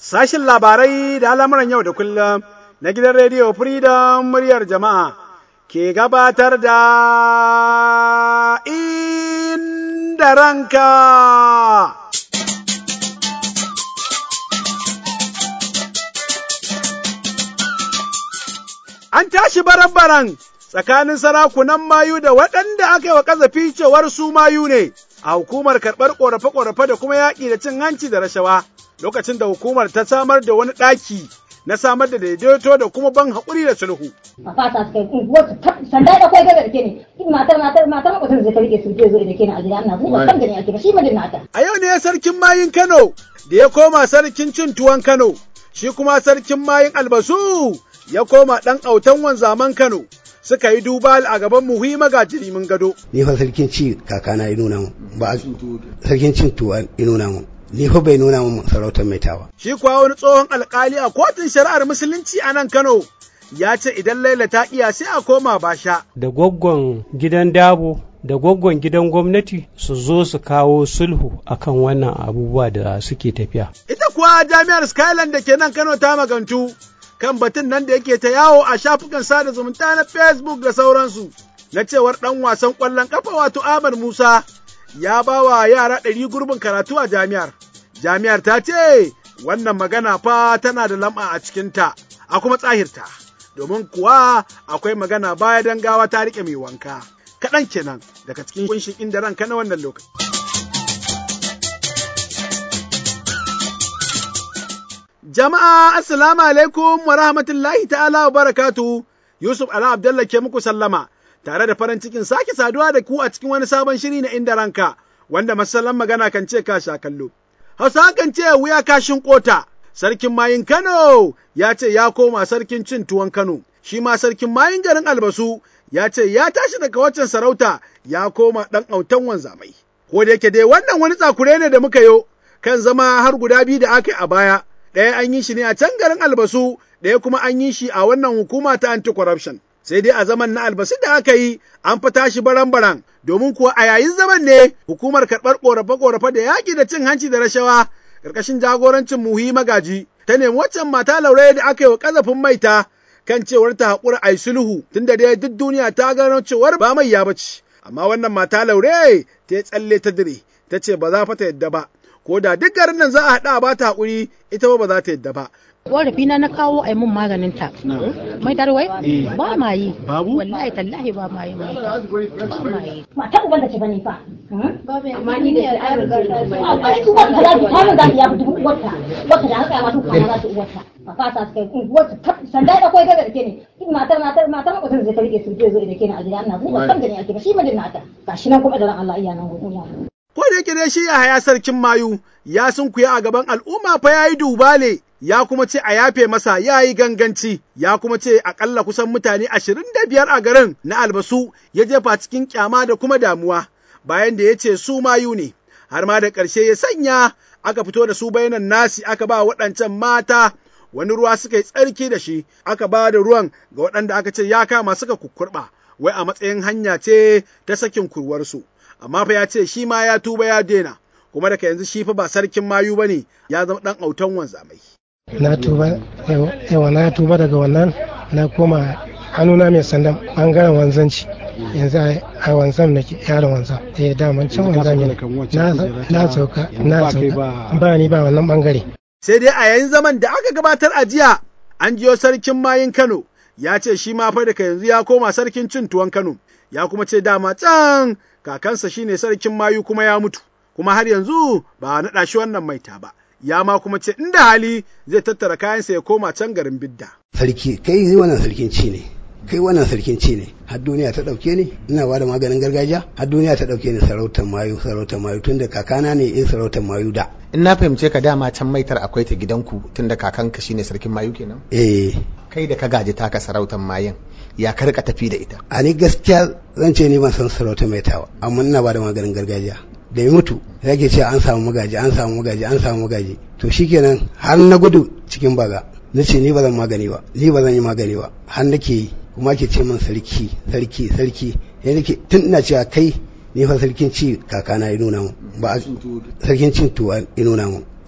Sashin labarai da al'amuran yau da kullum na gidan rediyo Freedom muryar jama'a ke gabatar da inda ranka. An tashi baran-baran tsakanin sarakunan mayu da waɗanda aka yi wa ƙazafi cewar su mayu ne a hukumar karɓar ƙorafe-ƙorafe da kuma yaƙi da cin hanci da rashawa. lokacin da hukumar ta samar da wani ɗaki na samar da daidaito da kuma ban haƙuri da sulhu. A fata suka yi unguwar su sanda da kwai gaza da ke ne matar matar matar makwatan zai ta rike su je zo da ke ne a gida ana zuwa kan da ne ake shi mijin nata. A yau ne sarkin mayin Kano da ya koma sarkin cin tuwon Kano shi kuma sarkin mayin albasu ya koma ɗan autan wanzaman Kano. suka yi duba a gaban muhi magajiri mun gado. Ni fa sarkin ci kakana ya nuna mu ba sarkin cin tuwa ya nuna mu. ni fa bai nuna min sarautar mai tawa. Shi kuwa wani tsohon alkali a kotun shari'ar musulunci a nan Kano ya ce idan Laila ta iya sai a koma basha. Da gwaggon gidan dabo da gwaggon gidan gwamnati su zo su kawo sulhu akan wannan abubuwa da suke tafiya. Ita kuwa jami'ar Skyland da ke nan Kano ta magantu kan batun nan da yake ta yawo a shafukan sada zumunta na Facebook da sauransu. Na cewar ɗan wasan ƙwallon ƙafa wato Ahmad Musa ya ba wa yara ɗari gurbin karatu a jami'ar. Jami'ar ta ce, wannan magana fa tana da lam'a a cikinta, a kuma tsahirta, domin kuwa akwai magana baya don gawa ta riƙe mai wanka. Kaɗan kenan daga cikin kunshin inda ranka na wannan lokaci. Jama'a, Assalamu alaikum wa rahmatullahi ta'ala wa barakatu, Yusuf Ala Abdallah ke muku sallama. tare da farin cikin sake saduwa da ku a cikin wani sabon shiri na inda ranka, wanda masallan magana kan ce ka sha kallo. Hausa kan ce wuya kashin kota, sarkin mayin Kano ya ce ya koma sarkin cin tuwon Kano, shi ma sarkin mayin garin Albasu ya ce ya tashi daga waccan sarauta ya koma ɗan autan wanzamai. Ko da yake dai wannan wani tsakure ne da muka yo, kan zama har guda biyu da aka yi a baya, ɗaya an yi shi ne a can garin Albasu, ɗaya kuma an yi shi a wannan hukuma ta anti-corruption. sai dai a zaman na albasu da aka yi an fi tashi baran-baran domin kuwa a yayin zaman ne hukumar karɓar ƙorafe-ƙorafe da yaƙi da cin hanci da rashawa ƙarƙashin jagorancin muhi magaji ta nemi waccan mata laure da aka yi wa ƙazafin maita kan cewar ta haƙura a yi sulhu tunda dai duk duniya ta gano cewar ba mai ya bace amma wannan mata laure ta yi tsalle ta dire ta ce ba za fa ta yadda ba ko da duk garin nan za a haɗa ba ta haƙuri ita ba ba za ta yadda ba korafi na na kawo a mun maganin ta mai tarwai ba ma yi babu wallahi tallahi ba ma yi mai ba ma yi Mata uban da ce bane fa. amma ni ne A ai su wata za ta mun za ta yafi dubu uwarta. Wata da haka ma su kwana za su uwarta. A fata suka yi unguwar su sanda da kwai gaza da ke ne matar matar matar makwatan zai ta rike su je zo da ke ne a gida ana zuwa kan da ne ake ba shi mijin nata. Gashi nan kuma da ran Allah iya nan gun Ko da yake dai shi ya haya sarkin mayu ya sunkuya a gaban al'umma fa ya yi dubale ya kuma ce a yafe masa ya yi ganganci ya kuma ce akalla kusan mutane ashirin da biyar a garin na albasu ya jefa cikin kyama da kuma damuwa bayan da ya ce su mayu ne har ma da ƙarshe ya sanya aka fito da su bayanan nasi aka ba waɗancan mata wani ruwa suka yi tsarki da shi aka ba da ruwan ga waɗanda aka ce ya kama suka kukkurɓa wai a matsayin hanya ce ta sakin kurwarsu amma fa ya ce shi ma ya tuba ya daina kuma daga yanzu shi fa ba sarkin mayu bane ya zama ɗan autan wanzamai na tuba yawa na tuba daga wannan na koma hannuna mai sandan bangaren wanzanci yanzu a wanzam na yaron wanzam eh daman can wanzam ne na sauka na sauka ba ni ba wannan bangare sai dai a yayin zaman da aka gabatar a jiya an jiyo sarkin mayin Kano ya ce shi ma fa daga yanzu ya koma sarkin cin tuwon Kano ya kuma ce dama can kakansa shine sarkin mayu kuma ya mutu kuma har yanzu ba a naɗa shi wannan maita ba ya ma kuma ce inda hali zai tattara kayansa ya koma can garin bidda. Sarki kai wannan sarkin ci ne. Kai wannan sarkin ci ne. Har duniya ta ɗauke ni ina ba da maganin gargajiya. Har duniya ta ɗauke ni sarautar mayu sarautar mayu tunda kakana ne in sarautar mayu da. In na fahimce ka dama can maitar akwai ta gidanku tunda kakanka shine sarkin mayu kenan. Eh. Kai da ka gaji taka sarautar mayun ya ka rika tafi da ita. A ni gaskiya zan ce ni ban san sarautar maitawa amma ina ba da maganin gargajiya. da ya mutu yake ce an samu magaji an samu magaji an samu magaji to shikenan har na gudu cikin baga na ce ni ba zan magani ba ni ba zan yi magani ba har nake yi kuma ke ce min sarki sarki sarki ya nake tun ina cewa kai ni fa sarkin ci kakana ya nuna mu ba sarkin cin tuwa ya nuna mu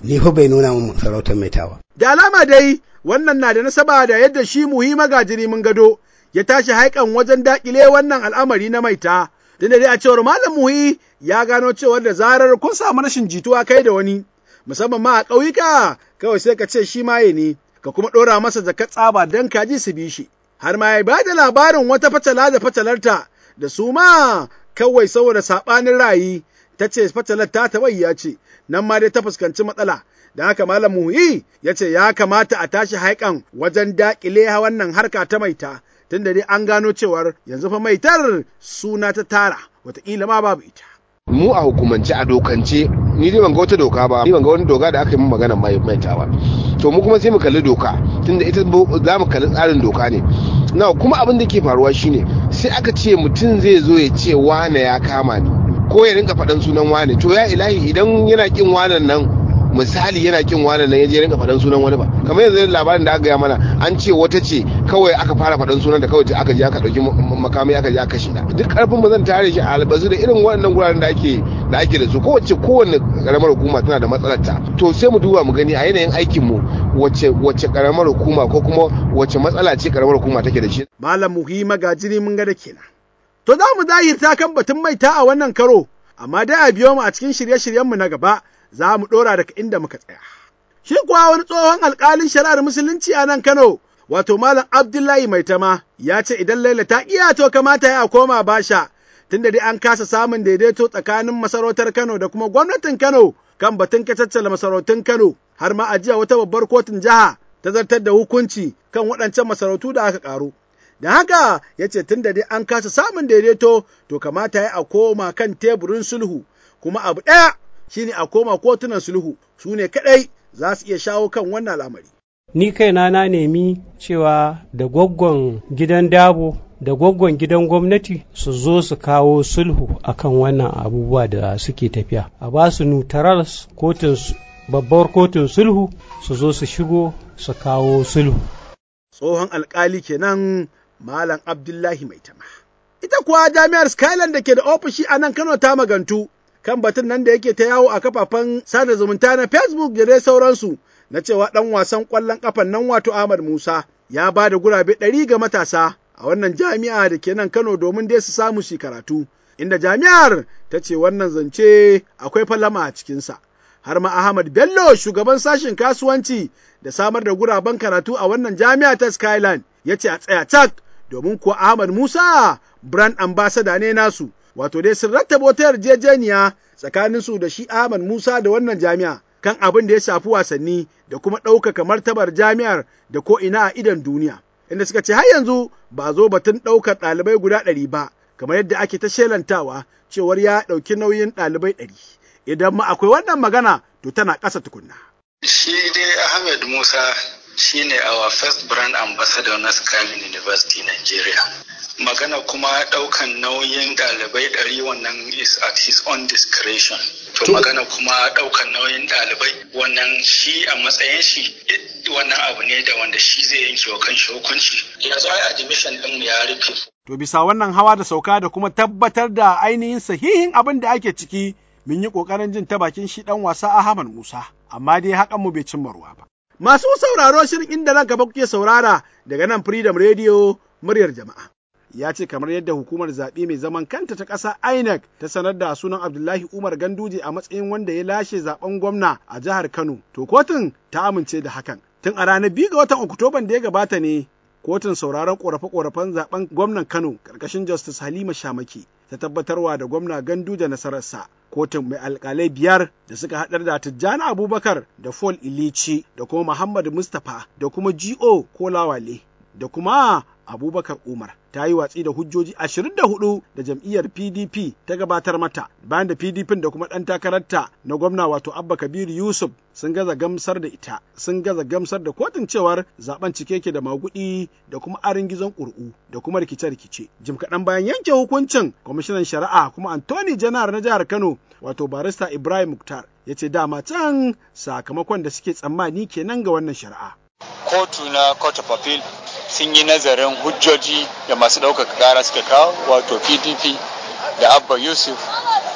ni fa bai nuna min sarautar mai tawa Da alama dai wannan na da nasaba da yadda shi muhi magajiri mun gado ya tashi haikan wajen dakile wannan al'amari na maita. Tunda dai a cewar Malam Muhi ya gano cewar da zarar kun samu rashin jituwa kai da wani, musamman ma a ƙauyuka kawai sai ka ce shi maye ne, ka kuma ɗora masa jakar tsaba don kaji su bi shi. Har ma ya ba da labarin wata fatala da fatalarta da su ma kawai saboda saɓanin rayi ta ce fatalar ta tabayya ce, nan ma dai ta fuskanci matsala. da haka Malam Muhi ya ce ya kamata a tashi haikan wajen daƙile wannan harka ta maita, tunda dai an gano cewar yanzu fa maitar suna ta tara, wataƙila ma babu ita. mu a hukumance a dokance ni dai ban ga wata doka ba ni ban ga wani doka da aka yi min magana mai maita ba to mu kuma sai mu kalli doka tunda ita za mu kalli tsarin doka ne na kuma abin da ke faruwa shine sai aka ce mutum zai zo ya ce wane ya kama ni ko ya rinka faɗan sunan wane to ya ilahi idan yana kin wanan nan misali yana kin wani nan yaje rinka faɗan sunan wani ba kamar yanzu labarin da aka gaya mana an ce wata ce kawai aka fara faɗan sunan da kawai aka je aka ɗauki makamai aka je aka kashe duk karfin mu zan tare shi a albazu da irin waɗannan guraren da ake da ake da su kowace kowanne karamar hukuma tana da matsalar ta to sai mu duba mu gani a yanayin aikin mu wace wace karamar hukuma ko kuma wace matsala ce karamar hukuma take da shi malam muhi magajiri mun ga da kenan to za mu zahirta kan batun maita a wannan karo amma dai a biyo mu a cikin shirye-shiryenmu na gaba za mu ɗora daga inda muka tsaya. Shi kuwa wani tsohon alƙalin shari'ar musulunci a nan Kano, wato Malam Abdullahi Maitama, ya ce idan Laila ta iya to kamata ya koma basha, tunda dai an kasa samun daidaito tsakanin masarautar Kano da kuma gwamnatin Kano kan batun kacaccala masarautun Kano, har ma a jiya wata babbar kotun jiha ta zartar da hukunci kan waɗancan masarautu da aka ƙaru. Da haka ya ce tunda dai an kasa samun daidaito to kamata ya a koma kan teburin sulhu, kuma abu ɗaya shine a koma kotunan sulhu su ne kaɗai za su iya shawo kan wannan al'amari. Ni kaina na nemi cewa da gwaggon gidan dabo da gwaggon gidan gwamnati su zo su kawo sulhu akan wannan abubuwa da suke tafiya. A ba su neutral kotun babbar kotun sulhu su zo su shigo su kawo sulhu. Tsohon alkali kenan Malam Abdullahi Maitama. Ita kuwa jami'ar Skyland da ke da ofishi a nan Kano ta magantu. kan batun nan da yake ta yawo a kafafen sada zumunta na Facebook da dai sauransu na cewa ɗan wasan ƙwallon ƙafan nan wato Ahmad Musa ya ba da gurabe ɗari ga matasa a wannan jami'a da ke nan Kano domin dai su samu shi karatu, inda jami'ar ta ce wannan zance akwai falama a cikinsa. Har ma Ahmad Bello shugaban sashen kasuwanci da samar da guraben karatu a wannan jami'a ta Skyline ya ce a tsaya cak domin kuwa Ahmad Musa brand ambassador ne nasu. wato dai sun rattaba wata yarjejeniya tsakanin su da shi Ahmad Musa da wannan jami'a kan abin da ya shafi wasanni da kuma ɗaukaka martabar jami'ar da ko ina a idon duniya. Inda suka ce har yanzu ba zo batun ɗaukar ɗalibai guda ɗari ba, kamar yadda ake ta shelantawa cewar ya ɗauki nauyin ɗalibai ɗari. Idan ma akwai wannan magana to tana ƙasa tukunna. Shi dai Ahmed Musa shine our first brand ambassador na Skyline University Nigeria. magana kuma daukan nauyin dalibai ɗari wannan is at his own discretion to magana kuma daukan nauyin dalibai wannan shi a matsayin shi wannan abu ne da wanda shi zai yanke wa kanshi hukunci yanzu ai admission din ya rufe to bisa wannan hawa da sauka da kuma tabbatar da ainihin sahihin abin da ake ciki mun yi kokarin jin ta bakin shi dan wasa Ahmad Musa amma dai hakan mu bai cimma ruwa ba masu sauraro shirin inda nan gaba kuke saurara daga nan Freedom Radio muryar jama'a ya ce kamar yadda hukumar zaɓe mai zaman kanta ta ƙasa INEC ta sanar da sunan Abdullahi Umar Ganduje a matsayin wanda ya lashe zaben gwamna a jihar Kano. To kotun ta amince da hakan. Tun a ranar biyu ga watan Oktoban da ya gabata ne kotun sauraron ƙorafe-ƙorafen zaben gwamnan Kano ƙarƙashin Justice Halima Shamaki ta tabbatarwa da gwamna Ganduje nasararsa. Kotun mai alƙalai biyar da suka haɗar da Tijjani Abubakar da Paul Ilici da kuma Muhammad Mustapha da kuma G.O. Kolawale da kuma Abubakar Umar ta yi watsi da hujjoji ashirin da hudu da jam'iyyar PDP ta gabatar mata bayan da PDP da kuma ɗan takararta na gwamna wato Abba Kabir Yusuf sun gaza gamsar da ita sun gaza gamsar da kotun cewar zaben cike ke da magudi da kuma arin gizon ƙur'u da kuma rikice-rikice. Jim kaɗan bayan yanke hukuncin kwamishinan shari'a kuma Anthony Janar na jihar Kano wato barista Ibrahim Muktar ya ce dama can sakamakon da suke tsammani kenan ga wannan shari'a. Kotu na Court of Appeal sun yi nazarin hujjoji da masu ɗaukaka ƙara suka kawo wato pdp da abba yusuf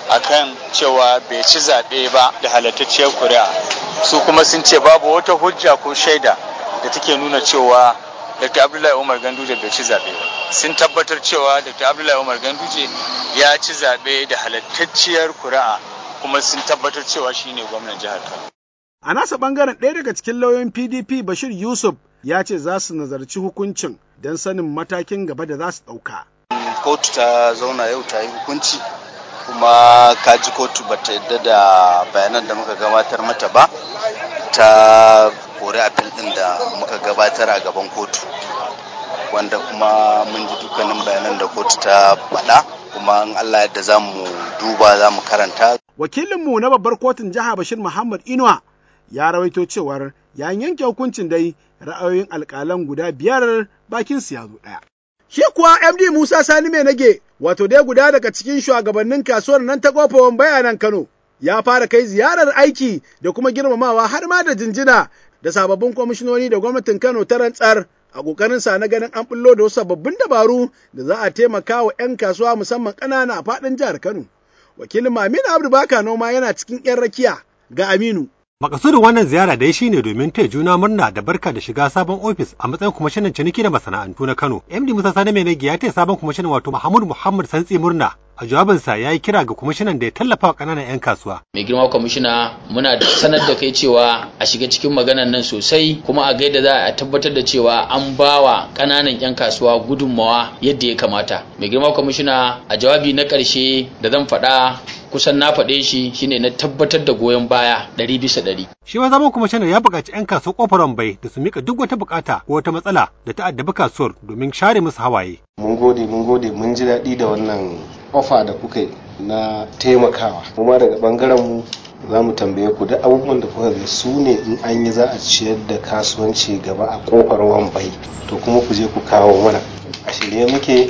akan cewa bai ci zaɓe ba da halattacciyar kuri'a su kuma sun ce babu wata hujja ko shaida da take nuna cewa dr abdullahi umar ganduje bai ci zaɓe ba sun tabbatar cewa dr abdullahi umar ganduje ya ci zaɓe da halattacciyar kuri'a kuma sun tabbatar cewa shine gwamnan jihar kano A nasa ɓangaren ɗaya daga cikin lauyoyin PDP Bashir Yusuf ya ce za su nazarci hukuncin don sanin matakin gaba da za su ɗauka. Kotu ta zauna yau ta yi hukunci kuma kaji kotu ba ta yadda da bayanan da muka gabatar mata ba ta kori apil ɗin da muka gabatar a gaban kotu wanda kuma mun ji dukkanin bayanan da kotu ta faɗa kuma in Allah yadda za mu duba za mu karanta. Wakilinmu na babbar kotun jiha Bashir Muhammad Inuwa ya rawaito cewar yayin yanke hukuncin dai ra'ayoyin alƙalan guda biyar bakin su ya zo ɗaya. Shi kuwa MD Musa Sani mai nage wato dai guda daga cikin shugabannin kasuwar nan ta kofawan bayanan Kano ya fara kai ziyarar aiki da kuma girmamawa har ma da jinjina da sababbin kwamishinoni da gwamnatin Kano ta rantsar a ƙoƙarin sa na ganin an bullo da wasu sababbin dabaru da za a taimaka wa 'yan kasuwa musamman ƙanana a faɗin jihar Kano. Wakilin Aminu Abdu Baka Noma yana cikin 'yan rakiya ga Aminu. Makasudin wannan ziyara dai shine domin taya juna murna da barka da shiga sabon ofis a matsayin kwamishinan ciniki da masana'antu na Kano. MD Musa Sani Mai ya taya sabon kwamishinan wato Muhammad Muhammad Santsi murna. A jawabinsa ya yi kira ga kwamishinan da ya tallafa wa ƙananan 'yan kasuwa. Mai girma kwamishina muna sanar da kai cewa a shiga cikin maganan nan sosai kuma a gaida za a tabbatar da cewa an bawa ƙananan 'yan kasuwa gudunmawa yadda ya kamata. Mai girma kwamishina a jawabi na ƙarshe da zan faɗa kusan na faɗe shi shine na tabbatar da goyon baya ɗari bisa ɗari. Shi ma zaman kwamishinan ya buƙaci 'yan kasuwar ƙofar bai da su mika duk wata buƙata ko wata matsala da ta addabi kasuwar domin share musu hawaye. Mun gode mun gode mun ji daɗi da wannan ofa da kuka yi na taimakawa. Kuma daga ɓangaren mu za mu tambaye ku duk abubuwan da kuka ga su ne in an yi za a ciyar da kasuwanci gaba a ƙofar wambai to kuma ku je ku kawo mana. A shirye muke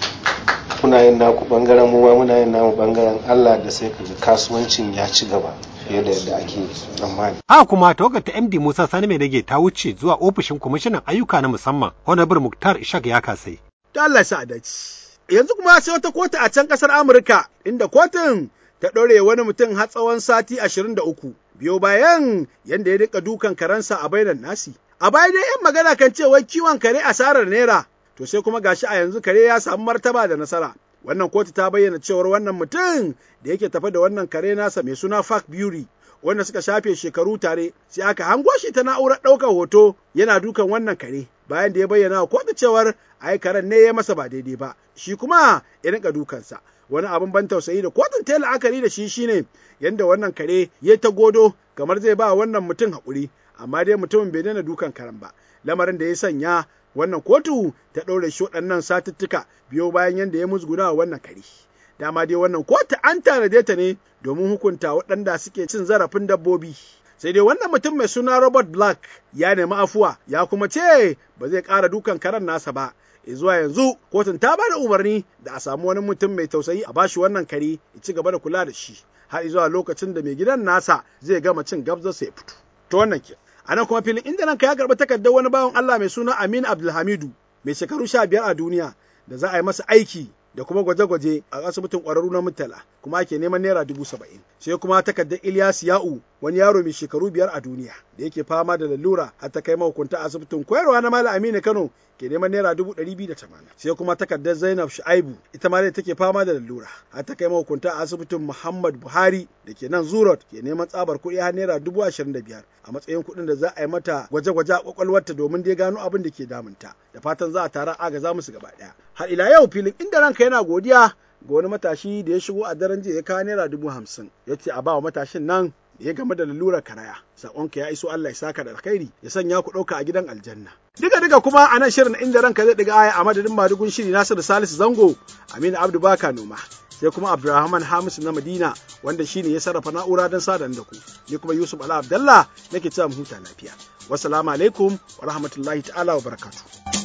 kuna yin naku bangaren mu ma muna yin namu bangaren Allah da sai kaga kasuwancin ya ci gaba fiye da yadda ake tsammani. Haka kuma tawagar ta MD Musa Sani mai rage ta wuce zuwa ofishin kwamishinan ayyuka na musamman Honorable Muktar Ishak ya kasai. Ta Allah sa dace. Yanzu kuma sai wata kotu a can kasar Amurka inda kotun ta ɗore wani mutum har tsawon sati ashirin da uku biyo bayan yadda ya rika dukan karensa a bainar nasi. A baya dai 'yan magana kan cewa kiwon kare asarar naira to sai kuma gashi a yanzu kare ya samu martaba da nasara. Wannan kotu ta bayyana cewar wannan mutum da yake tafe da wannan kare nasa mai suna Fak Beauty wanda suka shafe shekaru tare sai aka hango shi ta na'urar ɗaukar hoto yana dukan wannan kare bayan da ya bayyana wa kotu cewar ai karen ne ya masa ba daidai ba shi kuma ya rinka dukansa wani abin ban tausayi da kotun ta la'akari da shi shine yanda wannan kare ya ta godo kamar zai ba wannan mutum haƙuri amma dai mutumin bai daina dukan karen ba lamarin da ya sanya wannan kotu ta ɗaure shi waɗannan satuttuka biyo bayan yadda ya musguna wa wannan kare. Dama dai wannan kotu an tanade ta ne domin hukunta waɗanda suke cin zarafin dabbobi. Sai dai wannan mutum mai suna Robert Black ya nemi afuwa ya kuma ce ba zai ƙara dukan karen nasa ba. E zuwa yanzu kotun ta ba da umarni da a samu wani mutum mai tausayi a bashi wannan kare ya ci gaba da kula da shi har zuwa lokacin da mai gidan nasa zai gama cin gabzarsa ya fito. To wannan ke. A nan kuma filin inda ranka ya karɓi takardar wani bawan Allah mai suna Amin Abdulhamidu mai shekaru sha biyar a duniya da za a yi masa aiki da kuma gwaje-gwaje a asibitin ƙwararru na Murtala kuma ake neman naira dubu saba'in. Sai kuma takardar Ilyas Ya'u wani yaro mai shekaru biyar a duniya da yake fama da lalura har ta kai mahukunta asibitin koyarwa na Malam Aminu Kano ke neman naira dubu ɗari biyu da tamanin. Sai kuma takardar Zainab Shu'aibu ita ma dai take fama da lalura har ta kai mahukunta asibitin Muhammad Buhari da ke nan Zurot ke neman tsabar kuɗi har naira dubu ashirin da biyar a matsayin kuɗin da za a yi mata gwaje-gwaje a kwakwalwarta domin dai gano abin da ke damunta da fatan za a tara agaza musu gaba ɗaya. Har ila yau filin inda ranka yana godiya ga wani matashi da ya shigo a daren jiya ya kawo naira dubu hamsin ya ce a bawa matashin nan da ya game da lalurar karaya saƙonka ya iso Allah ya saka da alkhairi ya sanya ku ɗauka a gidan aljanna diga diga kuma a nan shirin inda ranka zai ɗiga aya a madadin madugun shiri Nasiru Salisu Zango Aminu Abdu Baka Noma sai kuma Abdulrahman Hamisu na Madina wanda shine ya sarrafa na'ura don sadan da ku ni kuma Yusuf Ala Abdallah nake cewa mu huta lafiya wassalamu alaikum wa rahmatullahi ta'ala wa barakatuh